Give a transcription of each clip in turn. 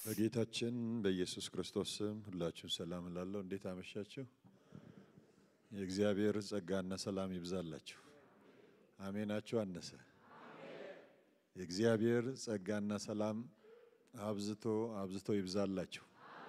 በጌታችን በኢየሱስ ክርስቶስ ስም ሁላችሁም ሰላም እላለሁ። እንዴት አመሻችሁ? የእግዚአብሔር ጸጋና ሰላም ይብዛላችሁ። አሜናችሁ አነሰ። የእግዚአብሔር ጸጋና ሰላም አብዝቶ አብዝቶ ይብዛላችሁ።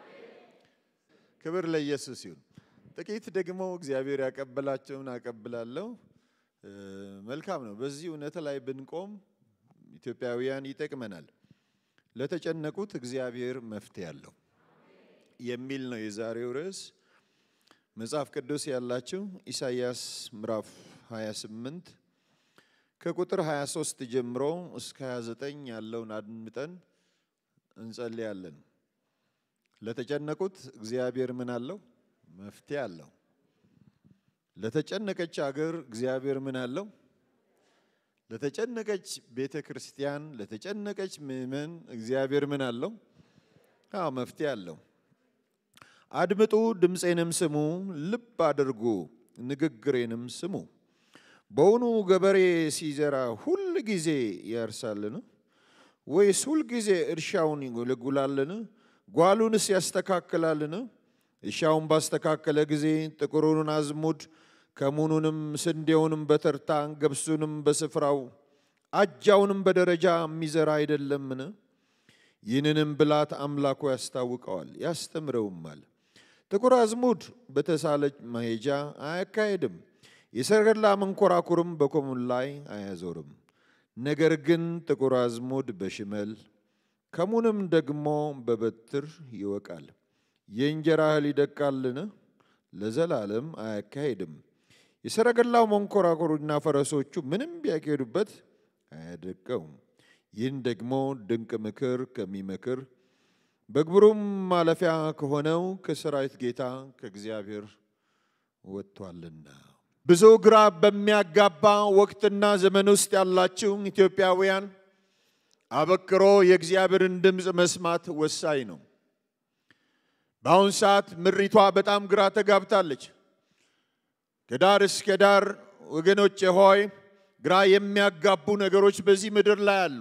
ክብር ለኢየሱስ ይሁን። ጥቂት ደግሞ እግዚአብሔር ያቀበላቸውን አቀብላለሁ። መልካም ነው። በዚህ እውነት ላይ ብንቆም ኢትዮጵያውያን ይጠቅመናል። ለተጨነቁት እግዚአብሔር መፍትሄ አለው የሚል ነው የዛሬው ርዕስ። መጽሐፍ ቅዱስ ያላችሁ ኢሳይያስ ምዕራፍ 28 ከቁጥር 23 ጀምሮ እስከ 29 ያለውን አድምጠን እንጸልያለን። ለተጨነቁት እግዚአብሔር ምን አለው? መፍትሄ አለው። ለተጨነቀች አገር እግዚአብሔር ምን አለው? ለተጨነቀች ቤተ ክርስቲያን፣ ለተጨነቀች ምእመን እግዚአብሔር ምን አለው? አዎ መፍትሄ አለው። አድምጡ፣ ድምፄንም ስሙ፣ ልብ አድርጉ፣ ንግግሬንም ስሙ። በውኑ ገበሬ ሲዘራ ሁል ጊዜ ያርሳልን? ወይስ ሁል ጊዜ እርሻውን ይጎለጉላልን? ጓሉንስ ያስተካክላልን? እርሻውን ባስተካከለ ጊዜ ጥቁሩን አዝሙድ ከሙኑንም ስንዴውንም በተርታ ገብሱንም በስፍራው አጃውንም በደረጃ የሚዘራ አይደለምን? ይህንንም ብላት አምላኩ ያስታውቀዋል ያስተምረውማል። ጥቁር አዝሙድ በተሳለች መሄጃ አያካሄድም፣ የሰረገላ መንኮራኩርም በኮሙን ላይ አያዞርም። ነገር ግን ጥቁር አዝሙድ በሽመል ከሙንም ደግሞ በበትር ይወቃል። የእንጀራ እህል ይደቃልን? ለዘላለም አያካሄድም። የሰረገላው መንኮራኩሩና ፈረሶቹ ምንም ቢያካሄዱበት አያደቀውም። ይህን ደግሞ ድንቅ ምክር ከሚመክር በግብሩም ማለፊያ ከሆነው ከሰራዊት ጌታ ከእግዚአብሔር ወጥቷልና። ብዙ ግራ በሚያጋባ ወቅትና ዘመን ውስጥ ያላችሁ ኢትዮጵያውያን አበክሮ የእግዚአብሔርን ድምፅ መስማት ወሳኝ ነው። በአሁን ሰዓት ምድሪቷ በጣም ግራ ተጋብታለች። ከዳር እስከ ዳር ወገኖቼ ሆይ ግራ የሚያጋቡ ነገሮች በዚህ ምድር ላይ አሉ።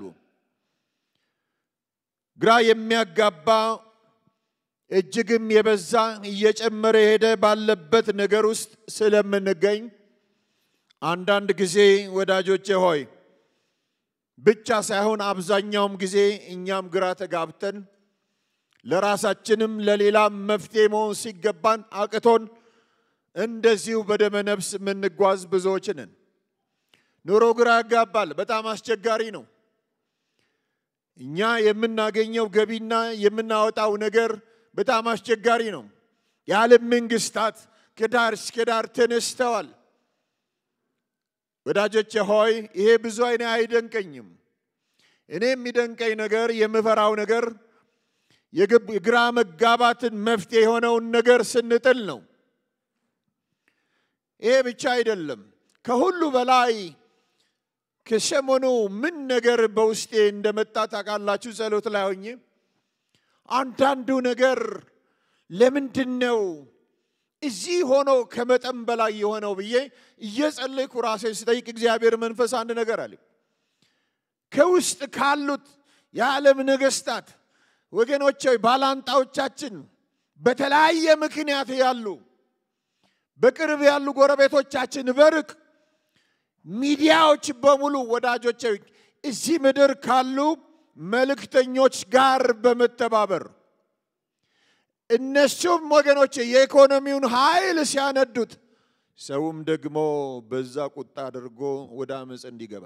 ግራ የሚያጋባ እጅግም የበዛ እየጨመረ ሄደ ባለበት ነገር ውስጥ ስለምንገኝ አንዳንድ ጊዜ ወዳጆቼ ሆይ ብቻ ሳይሆን አብዛኛውም ጊዜ እኛም ግራ ተጋብተን ለራሳችንም ለሌላም መፍትሄ መሆን ሲገባን አቅቶን እንደዚሁ በደመ ነፍስ የምንጓዝ ብዙዎች ነን። ኑሮ ግራ ያጋባል። በጣም አስቸጋሪ ነው። እኛ የምናገኘው ገቢና የምናወጣው ነገር በጣም አስቸጋሪ ነው። የዓለም መንግስታት ከዳር እስከ ዳር ተነስተዋል። ወዳጆቼ ሆይ ይሄ ብዙ አይነ አይደንቀኝም። እኔ የሚደንቀኝ ነገር የምፈራው ነገር የግራ መጋባትን መፍትሄ የሆነውን ነገር ስንጥል ነው። ይሄ ብቻ አይደለም። ከሁሉ በላይ ከሰሞኑ ምን ነገር በውስጤ እንደመጣ ታውቃላችሁ? ጸሎት ላይ ሆኜ አንዳንዱ ነገር ለምንድን ነው እዚህ ሆኖ ከመጠን በላይ የሆነው ብዬ እየጸለይኩ ራሴን ስጠይቅ እግዚአብሔር መንፈስ አንድ ነገር አለ። ከውስጥ ካሉት የዓለም ነገስታት ወገኖች ባላንጣዎቻችን በተለያየ ምክንያት ያሉ በቅርብ ያሉ ጎረቤቶቻችን በርቅ ሚዲያዎች በሙሉ ወዳጆች እዚህ ምድር ካሉ መልእክተኞች ጋር በመተባበር እነሱም ወገኖች የኢኮኖሚውን ኃይል ሲያነዱት ሰውም ደግሞ በዛ ቁጣ አድርጎ ወደ አመፅ እንዲገባ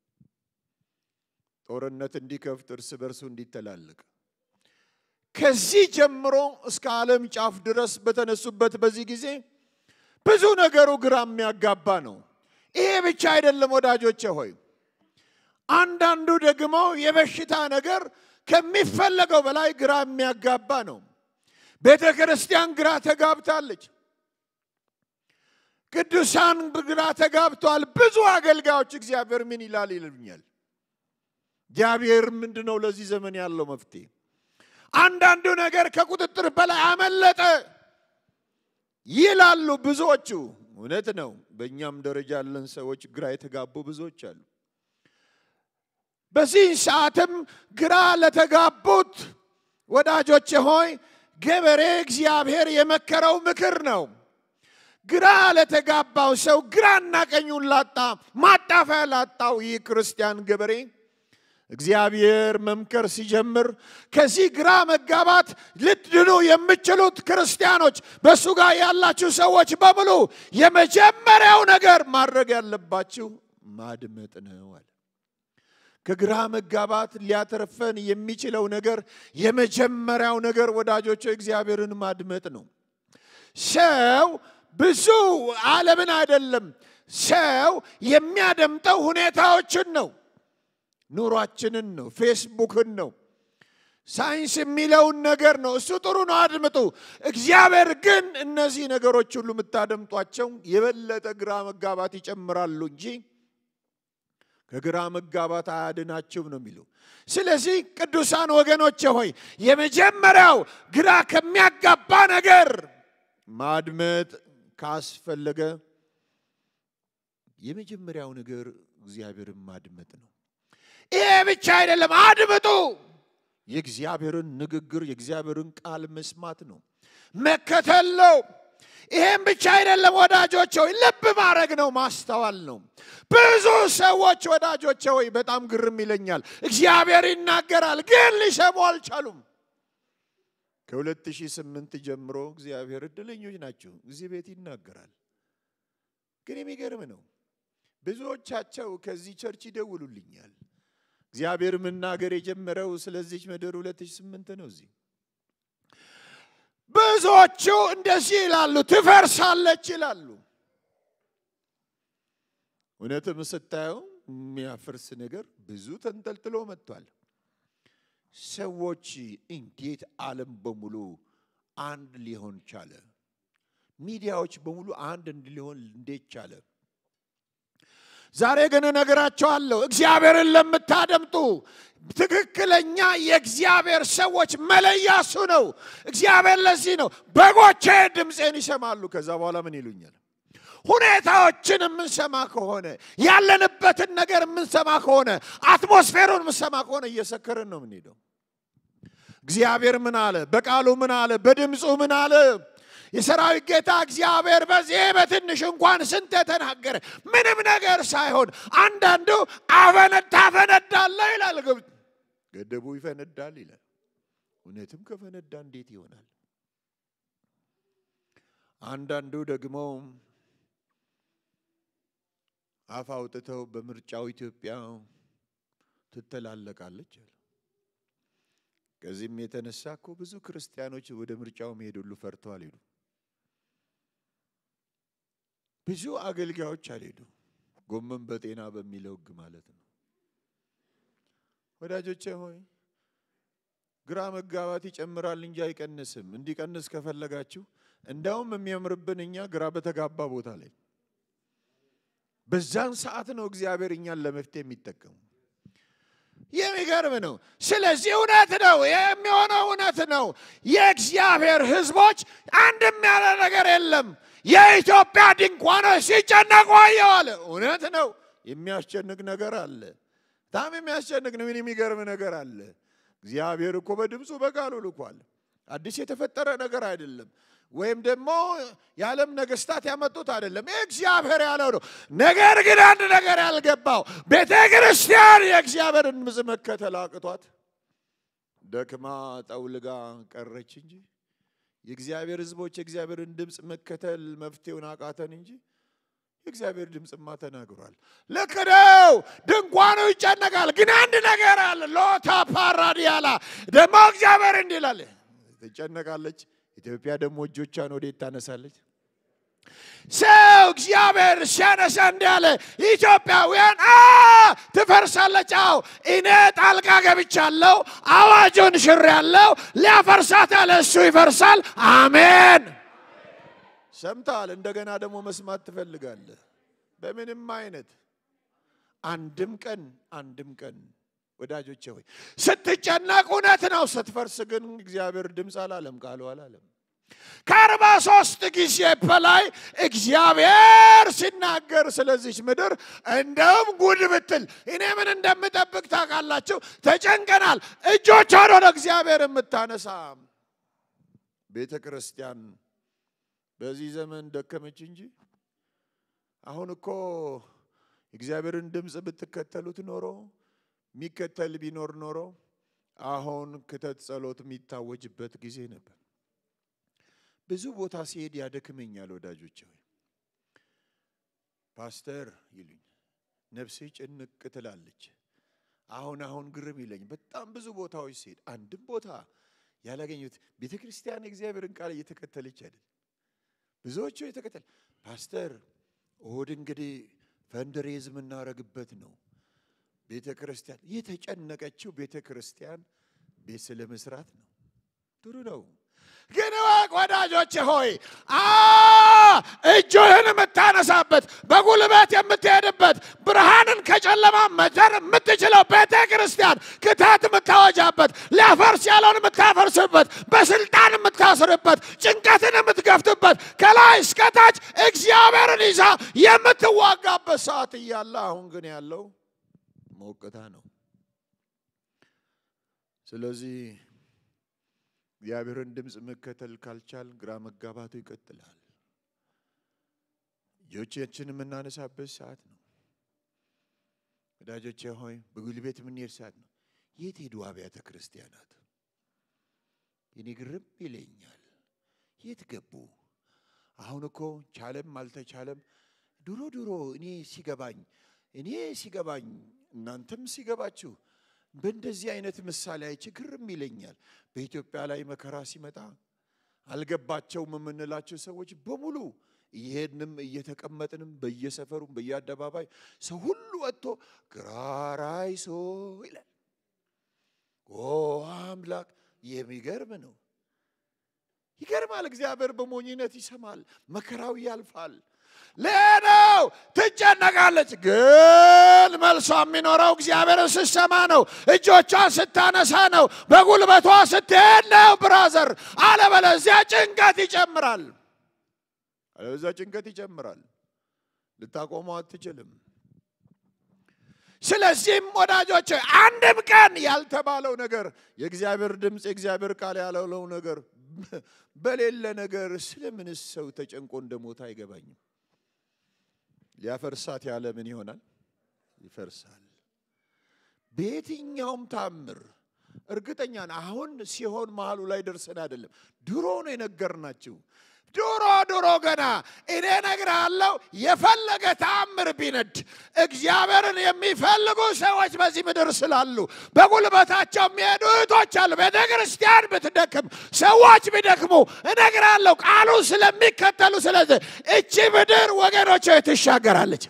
ጦርነት እንዲከፍት እርስ በርሱ እንዲተላለቅ ከዚህ ጀምሮ እስከ ዓለም ጫፍ ድረስ በተነሱበት በዚህ ጊዜ ብዙ ነገሩ ግራ የሚያጋባ ነው። ይሄ ብቻ አይደለም ወዳጆቼ ሆይ፣ አንዳንዱ ደግሞ የበሽታ ነገር ከሚፈለገው በላይ ግራ የሚያጋባ ነው። ቤተ ክርስቲያን ግራ ተጋብታለች። ቅዱሳን ግራ ተጋብተዋል። ብዙ አገልጋዮች እግዚአብሔር ምን ይላል ይልኛል። እግዚአብሔር ምንድን ነው ለዚህ ዘመን ያለው መፍትሄ? አንዳንዱ ነገር ከቁጥጥር በላይ አመለጠ ይላሉ ብዙዎቹ። እውነት ነው። በእኛም ደረጃ ያለን ሰዎች ግራ የተጋቡ ብዙዎች አሉ። በዚህ ሰዓትም ግራ ለተጋቡት ወዳጆቼ ሆይ ገበሬ እግዚአብሔር የመከረው ምክር ነው። ግራ ለተጋባው ሰው ግራና ቀኙን ላጣ ማጣፊያ ላጣው ይህ ክርስቲያን ገበሬ እግዚአብሔር መምከር ሲጀምር ከዚህ ግራ መጋባት ልትድኑ የምችሉት ክርስቲያኖች በእሱ ጋር ያላችሁ ሰዎች በሙሉ የመጀመሪያው ነገር ማድረግ ያለባችሁ ማድመጥ ነው አለ። ከግራ መጋባት ሊያተርፈን የሚችለው ነገር የመጀመሪያው ነገር ወዳጆች እግዚአብሔርን ማድመጥ ነው። ሰው ብዙ ዓለምን አይደለም፣ ሰው የሚያደምጠው ሁኔታዎችን ነው፣ ኑሯችንን ነው፣ ፌስቡክን ነው፣ ሳይንስ የሚለውን ነገር ነው። እሱ ጥሩ ነው፣ አድምጡ። እግዚአብሔር ግን እነዚህ ነገሮች ሁሉ የምታደምጧቸው የበለጠ ግራ መጋባት ይጨምራሉ እንጂ ከግራ መጋባት አያድናችሁም ነው የሚለው። ስለዚህ ቅዱሳን ወገኖቼ ሆይ የመጀመሪያው ግራ ከሚያጋባ ነገር ማድመጥ ካስፈለገ የመጀመሪያው ነገር እግዚአብሔርን ማድመጥ ነው። ይሄ ብቻ አይደለም፣ አድምጡ። የእግዚአብሔርን ንግግር የእግዚአብሔርን ቃል መስማት ነው፣ መከተል ነው። ይሄም ብቻ አይደለም ወዳጆቼ ሆይ ልብ ማድረግ ነው፣ ማስተዋል ነው። ብዙ ሰዎች ወዳጆቼ ሆይ በጣም ግርም ይለኛል። እግዚአብሔር ይናገራል፣ ግን ሊሰሙ አልቻሉም። ከ2008 ጀምሮ እግዚአብሔር እድለኞች ናቸው። እዚህ ቤት ይናገራል። ግን የሚገርም ነው። ብዙዎቻቸው ከዚህ ቸርች ይደውሉልኛል። እግዚአብሔር መናገር የጀመረው ስለዚች ምድር 2008 ነው። እዚህ ብዙዎቹ እንደዚህ ይላሉ፣ ትፈርሳለች ይላሉ። እውነትም ስታየው የሚያፈርስ ነገር ብዙ ተንጠልጥሎ መጥቷል። ሰዎች እንዴት ዓለም በሙሉ አንድ ሊሆን ቻለ? ሚዲያዎች በሙሉ አንድ ሊሆን እንዴት ቻለ? ዛሬ ግን እነግራቸዋለሁ፣ እግዚአብሔርን ለምታደምጡ ትክክለኛ የእግዚአብሔር ሰዎች መለያ እሱ ነው። እግዚአብሔር ለዚህ ነው በጎቼ ድምፄን ይሰማሉ። ከዛ በኋላ ምን ይሉኛል? ሁኔታዎችን የምንሰማ ከሆነ ያለንበትን ነገር የምንሰማ ከሆነ አትሞስፌሩን የምንሰማ ከሆነ እየሰከርን ነው የምንሄደው። እግዚአብሔር ምን አለ? በቃሉ ምን አለ? በድምፁ ምን አለ? የሰራዊት ጌታ እግዚአብሔር በዚህ በትንሽ እንኳን ስንት የተናገረ ምንም ነገር ሳይሆን አንዳንዱ አፈነዳ ታፈነዳለ ይላል። ገደቡ ይፈነዳል ይላል። እውነትም ከፈነዳ እንዴት ይሆናል? አንዳንዱ ደግሞ አፍ አውጥተው በምርጫው ኢትዮጵያ ትተላለቃለች አለ። ከዚህም የተነሳ እኮ ብዙ ክርስቲያኖች ወደ ምርጫው መሄድ ሁሉ ፈርተው አልሄዱ። ብዙ አገልጋዮች አልሄዱ። ጎመን በጤና በሚለው ሕግ ማለት ነው። ወዳጆቼ ሆይ ግራ መጋባት ይጨምራል እንጂ አይቀንስም። እንዲቀንስ ከፈለጋችሁ እንዳውም የሚያምርብን እኛ ግራ በተጋባ ቦታ ላይ በዛን ሰዓት ነው እግዚአብሔር እኛን ለመፍትሄ የሚጠቀሙ። የሚገርም ነው። ስለዚህ እውነት ነው የሚሆነው፣ እውነት ነው። የእግዚአብሔር ሕዝቦች አንድም ያለ ነገር የለም። የኢትዮጵያ ድንኳኖች ሲጨነቁ አየዋለ። እውነት ነው። የሚያስጨንቅ ነገር አለ። በጣም የሚያስጨንቅ ነው። ምን የሚገርም ነገር አለ። እግዚአብሔር እኮ በድምፁ በቃሉ ልኳል። አዲስ የተፈጠረ ነገር አይደለም። ወይም ደግሞ የዓለም ነገስታት ያመጡት አይደለም። እግዚአብሔር ያለው ነው። ነገር ግን አንድ ነገር ያልገባው ቤተ ክርስቲያን የእግዚአብሔርን ድምፅ መከተል አቅቷት ደክማ ጠውልጋ ቀረች እንጂ የእግዚአብሔር ሕዝቦች የእግዚአብሔርን ድምፅ መከተል መፍትሄውን አቃተን እንጂ የእግዚአብሔር ድምፅማ ተናግሯል። ልክ ነው። ድንኳኑ ይጨነቃል። ግን አንድ ነገር አለ። ሎታ ፓራዲያላ ደግሞ እግዚአብሔር እንዲህ ይላል፣ ትጨነቃለች ኢትዮጵያ ደግሞ እጆቿን ወዴት ታነሳለች? ሰው እግዚአብሔር ሲያነሳ እንዲህ አለ፣ ኢትዮጵያውያን ትፈርሳለች። አዎ እኔ ጣልቃ ገብቻለሁ፣ አዋጁን ሽሬያለሁ። ሊያፈርሳት ያለ እሱ ይፈርሳል። አሜን። ሰምተሃል። እንደገና ደግሞ መስማት ትፈልጋለህ። በምንም አይነት አንድም ቀን አንድም ቀን ወዳጆቼ ሆይ ስትጨነቅ እውነት ነው። ስትፈርስ ግን እግዚአብሔር ድምፅ አላለም፣ ቃሉ አላለም። ከአርባ ሶስት ጊዜ በላይ እግዚአብሔር ሲናገር ስለዚች ምድር እንደውም ጉድ ብትል እኔ ምን እንደምጠብቅ ታውቃላችሁ? ተጨንቀናል። እጆቿን ወደ እግዚአብሔር የምታነሳ ቤተ ክርስቲያን በዚህ ዘመን ደከመች እንጂ አሁን እኮ እግዚአብሔርን ድምፅ ብትከተሉት ኖሮ የሚከተል ቢኖር ኖሮ አሁን ክተት ጸሎት የሚታወጅበት ጊዜ ነበር። ብዙ ቦታ ሲሄድ ያደክመኛል ወዳጆች ሆይ ፓስተር ይሉኝ ነፍሴ ጭንቅ ትላለች። አሁን አሁን ግርም ይለኝ በጣም ብዙ ቦታዎች ሲሄድ አንድም ቦታ ያላገኙት ቤተ ክርስቲያን የእግዚአብሔርን ቃል እየተከተለች አይደል። ብዙዎቹ የተከተል ፓስተር እሁድ እንግዲህ ፈንድሬዝ የምናደርግበት ነው። ቤተ ክርስቲያን የተጨነቀችው ቤተ ክርስቲያን ቤት ስለ መስራት ነው። ጥሩ ነው። ግን እወቅ ወዳጆች ሆይ አ እጅህን የምታነሳበት በጉልበት የምትሄድበት ብርሃንን ከጨለማ መዘር የምትችለው ቤተ ክርስቲያን ክተት የምታወጃበት ሊያፈርስ ያለውን የምታፈርስበት በስልጣን የምታስርበት ጭንቀትን የምትገፍትበት ከላይ እስከታች እግዚአብሔርን ይዛ የምትዋጋበት ሰዓት እያለ አሁን ግን ያለው ሞቅታ ነው። ስለዚህ እግዚአብሔርን ድምፅ መከተል ካልቻል ግራ መጋባቱ ይቀጥላል። ልጆቻችን የምናነሳበት ሰዓት ነው። ወዳጆቼ ሆይ በጉልቤት የምንሄድ ሰዓት ነው። የት ሄዱ አብያተ ክርስቲያናት? እኔ ግርም ይለኛል። የት ገቡ? አሁን እኮ ቻለም አልተቻለም ድሮ ድሮ እኔ ሲገባኝ እኔ ሲገባኝ እናንተም ሲገባችሁ በእንደዚህ አይነት ምሳሌ አይቼ ግርም ይለኛል። በኢትዮጵያ ላይ መከራ ሲመጣ አልገባቸውም የምንላቸው ሰዎች በሙሉ እየሄድንም እየተቀመጥንም በየሰፈሩም በየአደባባይ ሰው ሁሉ ወጥቶ ግራራይሶ ይላል። ኦ አምላክ የሚገርም ነው። ይገርማል። እግዚአብሔር በሞኝነት ይሰማል። መከራው ያልፋል። ሌላው ትጨነቃለች፣ ግን መልሷ የሚኖረው እግዚአብሔርን ስትሰማ ነው። እጆቿን ስታነሳ ነው። በጉልበቷ ስትሄድ ነው። ብራዘር፣ አለበለዚያ ጭንቀት ይጨምራል። አለበለዚያ ጭንቀት ይጨምራል። ልታቆመው አትችልም። ስለዚህም ወዳጆች አንድም ቀን ያልተባለው ነገር የእግዚአብሔር ድምፅ የእግዚአብሔር ቃል ያለው ነገር በሌለ ነገር ስለምንስ ሰው ተጨንቆ እንደሞተ አይገባኝም። ሊያፈርሳት ያለ ምን ይሆናል? ይፈርሳል። በየትኛውም ታምር እርግጠኛ ነን። አሁን ሲሆን መሀሉ ላይ ደርሰን አይደለም፣ ድሮ ነው የነገርናችሁ። ድሮ ድሮ ገና እኔ እነግርሃለሁ፣ የፈለገ ተአምር ቢነድ እግዚአብሔርን የሚፈልጉ ሰዎች በዚህ ምድር ስላሉ በጉልበታቸው የሚሄዱ እህቶች አሉ። ቤተ ክርስቲያን ብትደክም፣ ሰዎች ቢደክሙ እነግርሃለሁ፣ ቃሉ ስለሚከተሉ ስለዚህ እቺ ምድር ወገኖች ትሻገራለች።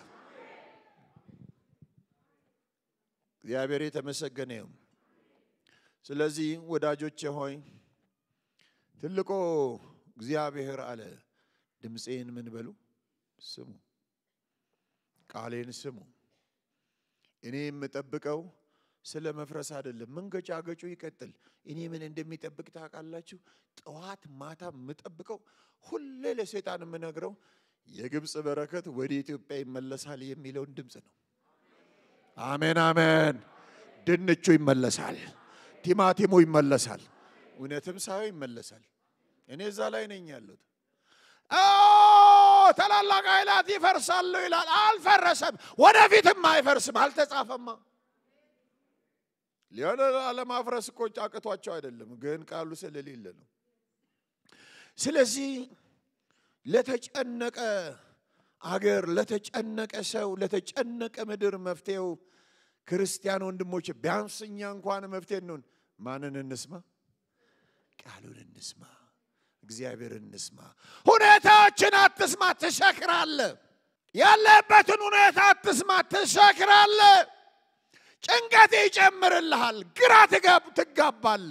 እግዚአብሔር የተመሰገነ ይሁን። ስለዚህ ወዳጆቼ ሆይ ትልቁ እግዚአብሔር አለ ድምፄን ምን በሉ ስሙ፣ ቃሌን ስሙ። እኔ የምጠብቀው ስለ መፍረስ አይደለም። መንገጫገጩ ይቀጥል። እኔ ምን እንደሚጠብቅ ታውቃላችሁ? ጠዋት ማታ የምጠብቀው ሁሌ ለሰይጣን የምነግረው የግብፅ በረከት ወደ ኢትዮጵያ ይመለሳል የሚለውን ድምፅ ነው። አሜን አሜን። ድንቹ ይመለሳል፣ ቲማቲሙ ይመለሳል፣ እውነትም ሳይሆን ይመለሳል። እኔ እዛ ላይ ነኝ ያሉት። ታላላቅ ኃይላት ይፈርሳሉ ይላል። አልፈረሰም፣ ወደፊትም አይፈርስም። አልተጻፈማ። ሊሆነ ለማፍረስ እኮ አቅቷቸው አይደለም፣ ግን ቃሉ ስለሌለ ነው። ስለዚህ ለተጨነቀ አገር፣ ለተጨነቀ ሰው፣ ለተጨነቀ ምድር መፍትሄው ክርስቲያን ወንድሞች፣ ቢያንስ እኛ እንኳን መፍትሄ እንሆን። ማንን እንስማ? ቃሉን እንስማ። እግዚአብሔር እንስማ። ሁኔታዎችን አትስማ፣ ትሰክራለ። ያለበትን ሁኔታ አትስማ፣ ትሰክራለ። ጭንቀት ይጨምርልሃል፣ ግራ ትጋባለ።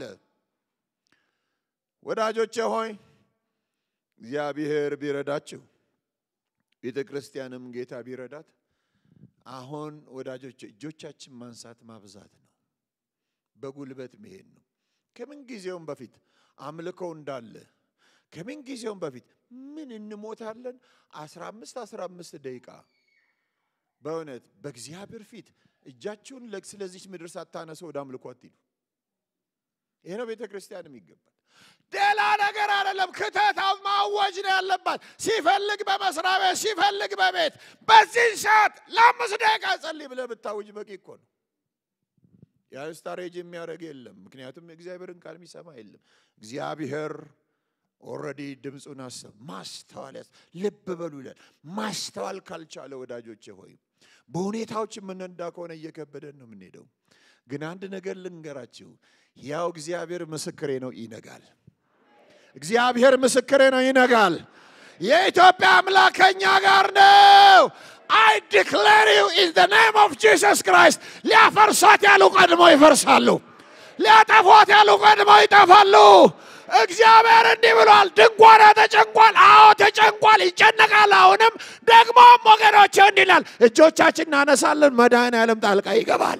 ወዳጆቼ ሆይ እግዚአብሔር ቢረዳችሁ ቤተ ክርስቲያንም ጌታ ቢረዳት አሁን ወዳጆች እጆቻችን ማንሳት ማብዛት ነው። በጉልበት መሄድ ነው። ከምን ጊዜውም በፊት አምልኮ እንዳለ ከምን ጊዜውም በፊት ምን እንሞታለን? 15 15 ደቂቃ በእውነት በእግዚአብሔር ፊት እጃችሁን ስለዚች ምድር ሳታነሱ ወደ አምልኮ አትሂዱ። ይሄ ነው ቤተ ክርስቲያን የሚገባል። ሌላ ነገር አይደለም። ክተት ማወጅ ነው ያለባት። ሲፈልግ በመስሪያ ቤት፣ ሲፈልግ በቤት በዚህ ሰዓት ለአምስት ደቂቃ ጸልይ ብለህ ብታውጅ በቂ እኮ ነው። የስታሬጅ የሚያደርግ የለም። ምክንያቱም የእግዚአብሔርን ቃል የሚሰማ የለም። እግዚአብሔር ኦልሬዲ ድምፁን አሰብ ማስተዋል ያስ ልብ በሉ ይላል። ማስተዋል ካልቻለ ወዳጆቼ ሆይ በሁኔታዎች የምንነዳ ከሆነ እየከበደን ነው የምንሄደው። ግን አንድ ነገር ልንገራችሁ፣ ያው እግዚአብሔር ምስክሬ ነው፣ ይነጋል። እግዚአብሔር ምስክሬ ነው፣ ይነጋል። የኢትዮጵያ አምላክ ከኛ ጋር ነው። አይ ዲክሌር ዩ ኢን ዘ ኔም ኦፍ ጂሰስ ክራይስት። ሊያፈርሷት ያሉ ቀድሞ ይፈርሳሉ፣ ሊያጠፏት ያሉ ቀድሞ ይጠፋሉ። እግዚአብሔር እንዲህ ብሏል። ድንኳና ተጨንቋል። አዎ ተጨንቋል፣ ይጨነቃል። አሁንም ደግሞም ወገኖች እንዲህ ይላል፣ እጆቻችን እናነሳለን፣ መድኃኔዓለም ጣልቃ ይገባል።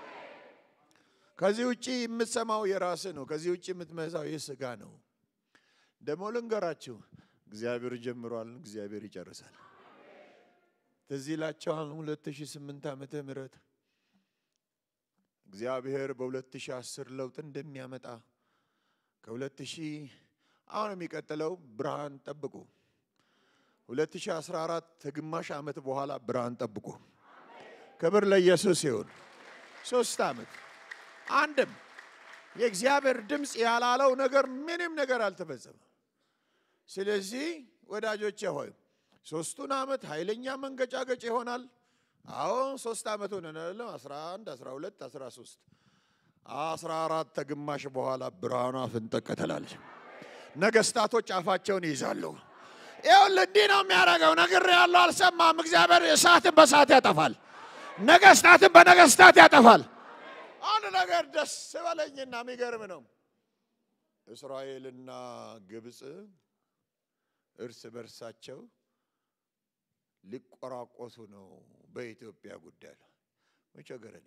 ከዚህ ውጭ የምትሰማው የራስ ነው። ከዚህ ውጭ የምትመዛው ይህ ስጋ ነው። ደግሞ ልንገራችሁ፣ እግዚአብሔር ጀምሯል፣ እግዚአብሔር ይጨርሳል። ትዝ ይላቸዋል 2008 ዓመተ ምህረት እግዚአብሔር በ2010 ለውጥ እንደሚያመጣ ከ2000 አሁን የሚቀጥለው ብርሃን ጠብቁ። 2014 ከግማሽ ዓመት በኋላ ብርሃን ጠብቁ። ክብር ለኢየሱስ ይሁን። ሶስት ዓመት አንድም የእግዚአብሔር ድምፅ ያላለው ነገር ምንም ነገር አልተፈጸመም። ስለዚህ ወዳጆቼ ሆይ ሶስቱን ዓመት ኃይለኛ መንገጫገጭ ይሆናል። አዎ ሶስት ዓመት ሆነ 11 12 13 አስራ አራት ከግማሽ በኋላ ብርሃኗ ፍንጠቅ ትላለች። ነገስታቶች አፋቸውን ይይዛሉ። ይኸውልህ እንዲህ ነው የሚያደርገው። ነግሬሃለሁ፣ አልሰማም። እግዚአብሔር እሳትን በእሳት ያጠፋል፣ ነገስታትን በነገስታት ያጠፋል። አንድ ነገር ደስ በለኝና የሚገርም ነው። እስራኤልና ግብፅ እርስ በርሳቸው ሊቆራቆሱ ነው በኢትዮጵያ ጉዳይ ላይ ምን ቸገረኝ?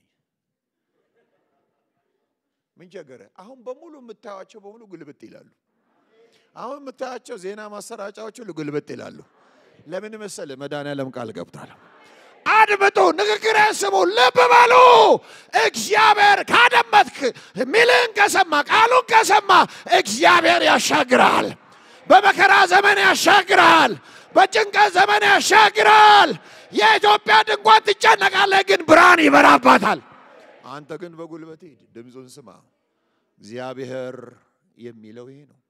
ምን ቸገረ? አሁን በሙሉ የምታዩቸው በሙሉ ጉልብጥ ይላሉ። አሁን የምታያቸው ዜና ማሰራጫዎች ሁሉ ጉልብጥ ይላሉ። ለምን መሰለ? መድኃኔዓለም ቃል ገብቷል። አድምጡ፣ ንግግሬን ስሙ፣ ልብ በሉ። እግዚአብሔር ካደመጥክ፣ ሚልን ከሰማ፣ ቃሉን ከሰማ እግዚአብሔር ያሻግራል። በመከራ ዘመን ያሻግራል። በጭንቀት ዘመን ያሻግራል። የኢትዮጵያ ድንኳን ትጨነቃለህ፣ ግን ብርሃን ይበራባታል። አንተ ግን በጉልበት ሂድ፣ ድምፁን ስማ። እግዚአብሔር የሚለው ይሄ ነው።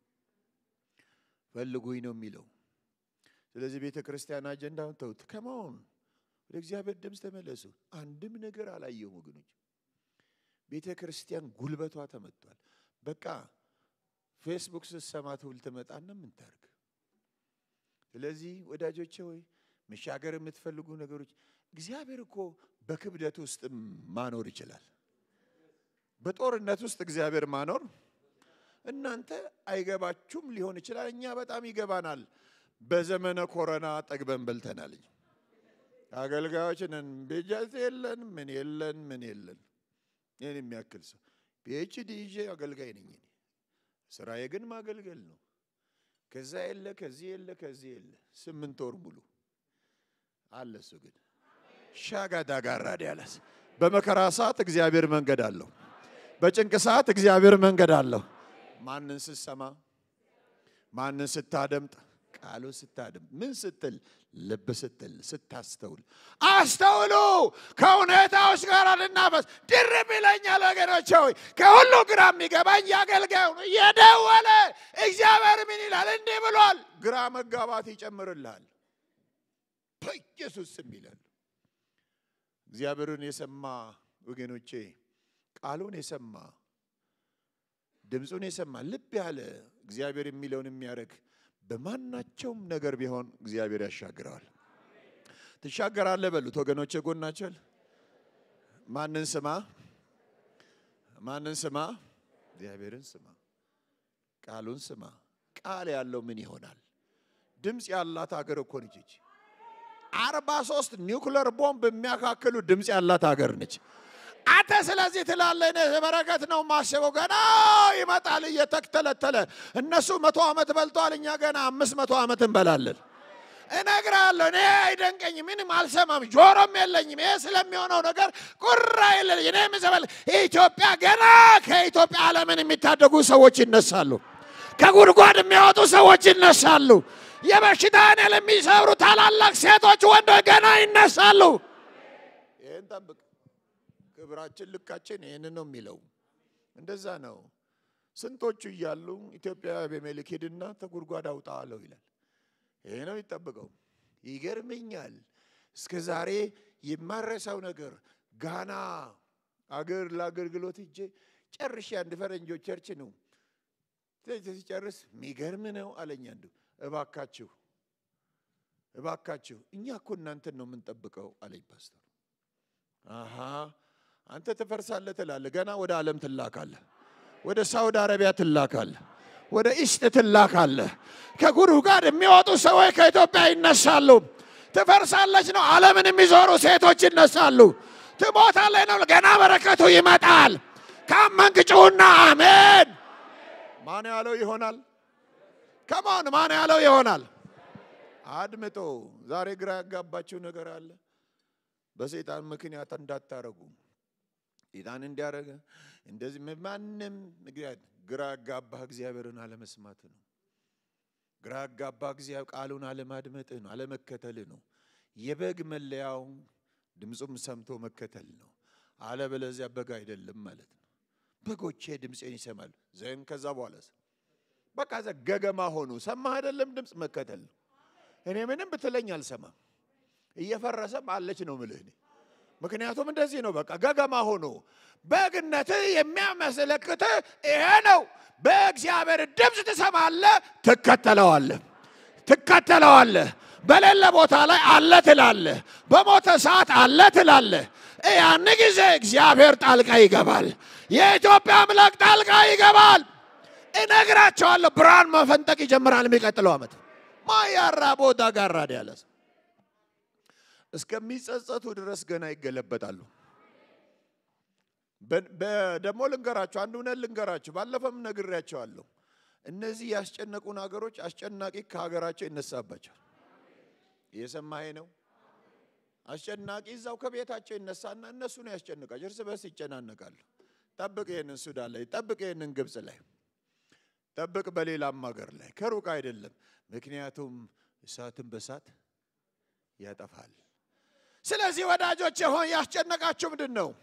ፈልጉኝ ነው የሚለው። ስለዚህ ቤተ ክርስቲያን አጀንዳውን ተውት። ከመሆን ወደ እግዚአብሔር ድምፅ ተመለሱ። አንድም ነገር አላየሁም ወገኖች። ቤተ ክርስቲያን ጉልበቷ ተመቷል። በቃ ፌስቡክ ስትሰማ ትውል ትመጣና ምን ታርግ? ስለዚህ ወዳጆቼ ሆይ መሻገር የምትፈልጉ ነገሮች እግዚአብሔር እኮ በክብደት ውስጥ ማኖር ይችላል። በጦርነት ውስጥ እግዚአብሔር ማኖር እናንተ አይገባችሁም ሊሆን ይችላል። እኛ በጣም ይገባናል። በዘመነ ኮረና ጠግበን በልተናል። አገልጋዮች ነን። ቤጃት የለን ምን የለን ምን የለን። ይህን የሚያክል ሰው ፒኤችዲ ይዤ አገልጋይ ነኝ። እኔ ስራዬ ግን ማገልገል ነው። ከዛ የለ ከዚህ የለ ከዚህ የለ ስምንት ወር ሙሉ አለ። እሱ ግን ሻጋዳ ጋራድ ያለስ በመከራ ሰዓት እግዚአብሔር መንገድ አለው። በጭንቅ ሰዓት እግዚአብሔር መንገድ አለው። ማንን ስትሰማ፣ ማንን ስታደምጥ፣ ቃሉ ስታደምጥ፣ ምን ስትል፣ ልብ ስትል፣ ስታስተውል። አስተውሉ። ከሁኔታዎች ጋር ልናፈስ ድርብ ይለኛል ወገኖቼ ሆይ ከሁሉ ግራ የሚገባኝ የአገልጋዩ ነው። የደወለ እግዚአብሔር ምን ይላል? እንዲህ ብሏል። ግራ መጋባት ይጨምርልሃል። በኢየሱስ ስም ይላል። እግዚአብሔርን የሰማ ወገኖቼ ቃሉን የሰማ ድምፁን የሰማ ልብ ያለ እግዚአብሔር የሚለውን የሚያደርግ በማናቸውም ነገር ቢሆን እግዚአብሔር ያሻግረዋል። ትሻገራለህ በሉት ወገኖቼ፣ ጎናቸል ማንን ስማ? ማንን ስማ? እግዚአብሔርን ስማ፣ ቃሉን ስማ። ቃል ያለው ምን ይሆናል? ድምፅ ያላት ሀገር እኮ ነች ይቺ። አርባ ሶስት ኒውክለር ቦምብ የሚያካክሉ ድምፅ ያላት ሀገር ነች። አንተ ስለዚህ ትላለህ፣ እኔ በረከት ነው ማስበው። ገና ይመጣል እየተተለተለ። እነሱ መቶ ዓመት በልተዋል፣ እኛ ገና አምስት መቶ ዓመት እንበላለን። እነግርሃለሁ፣ እኔ አይደንቀኝም፣ ምንም አልሰማም፣ ጆሮም የለኝም። ይሄ ስለሚሆነው ነገር ቁራ የለኝ። እኔ ምዘበል ኢትዮጵያ ገና ከኢትዮጵያ ዓለምን የሚታደጉ ሰዎች ይነሳሉ። ከጉድጓድ የሚያወጡ ሰዎች ይነሳሉ። የበሽታን የሚሰብሩ ታላላቅ ሴቶች፣ ወንዶች ገና ይነሳሉ። ይህን ጠብቅ። ክብራችን ልካችን ይህን ነው የሚለው። እንደዛ ነው። ስንቶቹ እያሉ ኢትዮጵያ አቤሜሌክ ሂድና ተጉድጓድ አውጣ አለው ይላል። ይሄ ነው የሚጠብቀው። ይገርመኛል። እስከ ዛሬ የማረሳው ነገር ጋና አገር ለአገልግሎት እጄ ጨርሼ አንድ ፈረንጆች ቸርች ነው ሲጨርስ የሚገርም ነው አለኝ አንዱ። እባካችሁ እባካችሁ እኛ እኮ እናንተን ነው የምንጠብቀው አለኝ ፓስተር። አሃ አንተ ትፈርሳለህ ትላለህ፣ ገና ወደ ዓለም ትላካለህ፣ ወደ ሳውዲ አረቢያ ትላካለህ፣ ወደ ኢስት ትላካለህ። ከጉድጓድ የሚወጡ ሰዎች ከኢትዮጵያ ይነሳሉ። ትፈርሳለች ነው ዓለምን የሚዞሩ ሴቶች ይነሳሉ። ትሞታለች ነው ገና በረከቱ ይመጣል። ካመንክ ጩኹና አሜን። ማን ያለው ይሆናል? ከማን ማን ያለው ይሆናል? አድምጦ ዛሬ ግራ ያጋባችው ነገር አለ። በሰይጣን ምክንያት እንዳታረጉ ሰይጣን እንዲያደረገ እንደዚህ ማንም ምክንያት ግራ ያጋባህ እግዚአብሔርን አለመስማት ነው። ግራ ያጋባህ እግዚአብሔር ቃሉን አለማድመጥህ ነው፣ አለመከተልህ ነው። የበግ መለያው ድምፁም ሰምቶ መከተል ነው። አለበለዚያ በግ አይደለም ማለት ነው። በጎቼ ድምፄን ይሰማሉ። ዘን ከዛ በኋላ በቃ ዘ ገገማ ሆኑ። ሰማህ አይደለም? ድምፅ መከተል ነው። እኔ ምንም ብትለኝ አልሰማም። እየፈረሰም አለች ነው ምልህ እኔ ምክንያቱም እንደዚህ ነው። በቃ ገገማ ሆኖ በግነትህ የሚያመለክትህ ይሄ ነው። በእግዚአብሔር ድምፅ ትሰማለህ፣ ትከተለዋለህ፣ ትከተለዋለህ። በሌለ ቦታ ላይ አለ ትላለህ፣ በሞተ ሰዓት አለ ትላለህ። ያን ጊዜ እግዚአብሔር ጣልቃ ይገባል። የኢትዮጵያ አምላክ ጣልቃ ይገባል። እነግራቸዋለሁ። ብርሃን መፈንጠቅ ይጀምራል የሚቀጥለው ዓመት ማያራ ቦታ ጋር ያለ እስከሚጸጸቱ ድረስ ገና ይገለበጣሉ። ደግሞ ልንገራችሁ፣ አንድ እውነት ልንገራችሁ፣ ባለፈም ነግሬያቸዋለሁ። እነዚህ ያስጨነቁን ሀገሮች አስጨናቂ ከሀገራቸው ይነሳባቸዋል። እየሰማሄ ነው። አስጨናቂ እዛው ከቤታቸው ይነሳና እነሱን ያስጨንቃቸው፣ እርስ በርስ ይጨናነቃሉ። ጠብቅ ይህንን ሱዳን ላይ፣ ጠብቅ ይህንን ግብፅ ላይ፣ ጠብቅ በሌላም ሀገር ላይ፣ ከሩቅ አይደለም። ምክንያቱም እሳትን በእሳት ያጠፋል። ስለዚህ ወዳጆች ሆን ያስጨነቃችሁ ምንድን ነው?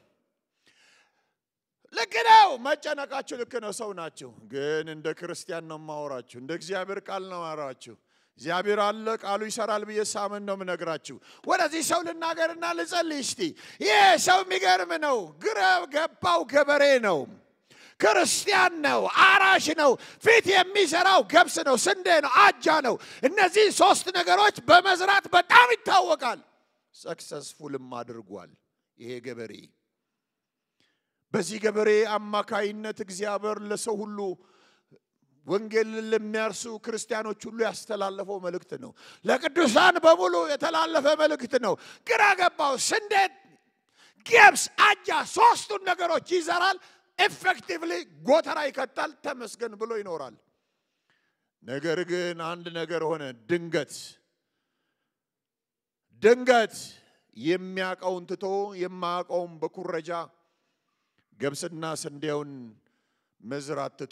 ልክ ነው፣ መጨነቃችሁ ልክ ነው። ሰው ናችሁ። ግን እንደ ክርስቲያን ነው ማወራችሁ፣ እንደ እግዚአብሔር ቃል ነው ማወራችሁ። እግዚአብሔር አለ፣ ቃሉ ይሰራል ብዬ ሳምን ነው ምነግራችሁ። ወደዚህ ሰው ልናገርና ልጸልይ እስቲ። ይህ ሰው የሚገርም ነው። ግራ ገባው ገበሬ ነው። ክርስቲያን ነው። አራሽ ነው። ፊት የሚሰራው ገብስ ነው፣ ስንዴ ነው፣ አጃ ነው። እነዚህ ሶስት ነገሮች በመዝራት በጣም ይታወቃል። ሰክሰስፉልም አድርጓል ይሄ ገበሬ። በዚህ ገበሬ አማካይነት እግዚአብሔር ለሰው ሁሉ ወንጌልን ለሚያርሱ ክርስቲያኖች ሁሉ ያስተላለፈው መልእክት ነው። ለቅዱሳን በሙሉ የተላለፈ መልእክት ነው። ግራ ገባው። ስንዴ፣ ገብስ፣ አጃ ሶስቱን ነገሮች ይዘራል። ኤፌክቲቭሊ ጎተራ ይከታል። ተመስገን ብሎ ይኖራል። ነገር ግን አንድ ነገር ሆነ። ድንገት ድንገት የሚያውቀውን ትቶ የማያውቀውን በኩረጃ ገብስና ስንዴውን መዝራት ትቶ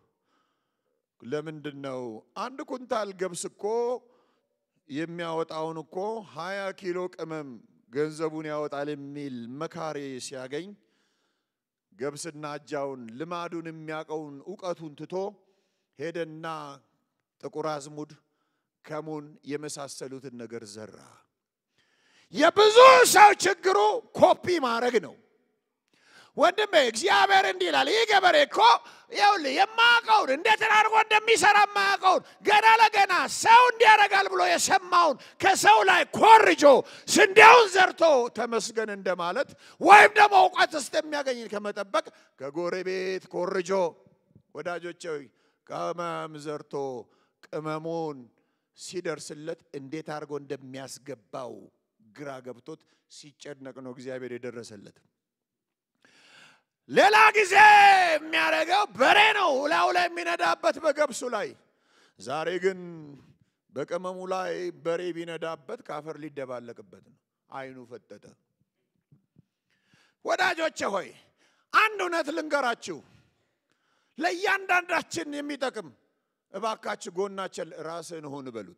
ለምንድን ነው አንድ ኩንታል ገብስ እኮ የሚያወጣውን እኮ ሀያ ኪሎ ቅመም ገንዘቡን ያወጣል የሚል መካሪ ሲያገኝ ገብስና አጃውን ልማዱን የሚያውቀውን እውቀቱን ትቶ ሄደና ጥቁር አዝሙድ፣ ከሙን የመሳሰሉትን ነገር ዘራ። የብዙ ሰው ችግሩ ኮፒ ማድረግ ነው። ወንድሜ እግዚአብሔር እንዲህ ይላል። ይህ ገበሬ እኮ ይኸውልህ የማያውቀውን እንዴት አድርጎ እንደሚሰራ የማያውቀውን ገና ለገና ሰው እንዲያደርጋል ብሎ የሰማውን ከሰው ላይ ኮርጆ ስንዴውን ዘርቶ ተመስገን እንደማለት ወይም ደግሞ እውቀት ውስጥ የሚያገኝ ከመጠበቅ ከጎረቤት ኮርጆ ወዳጆቼ ቅመም ዘርቶ ቅመሙን ሲደርስለት እንዴት አድርጎ እንደሚያስገባው ግራ ገብቶት ሲጨነቅ ነው እግዚአብሔር የደረሰለት። ሌላ ጊዜ የሚያደርገው በሬ ነው ላዩ ላይ የሚነዳበት በገብሱ ላይ። ዛሬ ግን በቅመሙ ላይ በሬ ቢነዳበት ካፈር ሊደባለቅበት ነው። አይኑ ፈጠጠ። ወዳጆቼ ሆይ አንድ እውነት ልንገራችሁ፣ ለእያንዳንዳችን የሚጠቅም እባካችሁ ጎናችን ራስህን ሁን በሉት።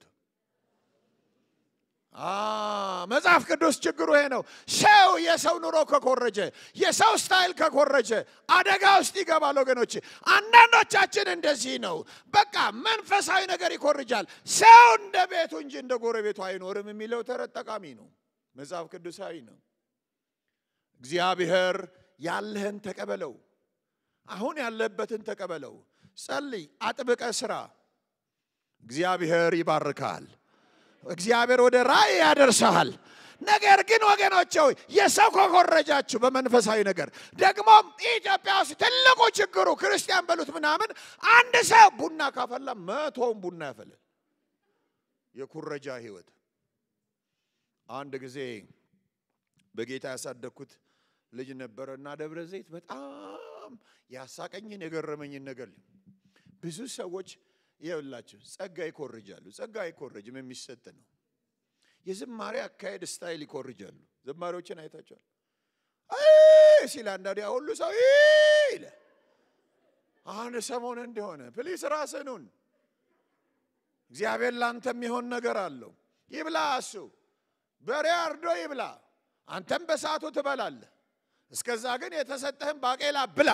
መጽሐፍ ቅዱስ ችግሩ ይሄ ነው። ሰው የሰው ኑሮ ከኮረጀ፣ የሰው ስታይል ከኮረጀ አደጋ ውስጥ ይገባል። ወገኖች አንዳንዶቻችን እንደዚህ ነው። በቃ መንፈሳዊ ነገር ይኮርጃል። ሰው እንደ ቤቱ እንጂ እንደ ጎረቤቱ አይኖርም የሚለው ተረት ጠቃሚ ነው፣ መጽሐፍ ቅዱሳዊ ነው። እግዚአብሔር ያለህን ተቀበለው። አሁን ያለበትን ተቀበለው። ጸልይ፣ አጥብቀ ስራ። እግዚአብሔር ይባርካል። እግዚአብሔር ወደ ራእይ ያደርሰሃል። ነገር ግን ወገኖች ሆይ የሰው ከኮረጃችሁ በመንፈሳዊ ነገር ደግሞ ኢትዮጵያ ውስጥ ትልቁ ችግሩ ክርስቲያን በሉት ምናምን አንድ ሰው ቡና ካፈላ መቶውን ቡና ያፈላል። የኩረጃ ህይወት። አንድ ጊዜ በጌታ ያሳደግኩት ልጅ ነበረ እና ደብረ ዘይት በጣም ያሳቀኝን የገረመኝን ነገር ብዙ ሰዎች ይኸውላችሁ ጸጋ ይኮርጃሉ። ጸጋ አይኮርጅም፣ የሚሰጥ ነው። የዝማሬ አካሄድ ስታይል ይኮርጃሉ። ዘማሪዎችን አይታቸዋል ሲል አንዳንዴ ሁሉ ሰው ይለ አንድ ሰሞን እንደሆነ ፕሊስ ራስኑን እግዚአብሔር ላንተ የሚሆን ነገር አለው። ይብላ እሱ በሬ አርዶ ይብላ፣ አንተም በሰዓቱ ትበላለህ። እስከዛ ግን የተሰጠህን ባቄላ ብላ።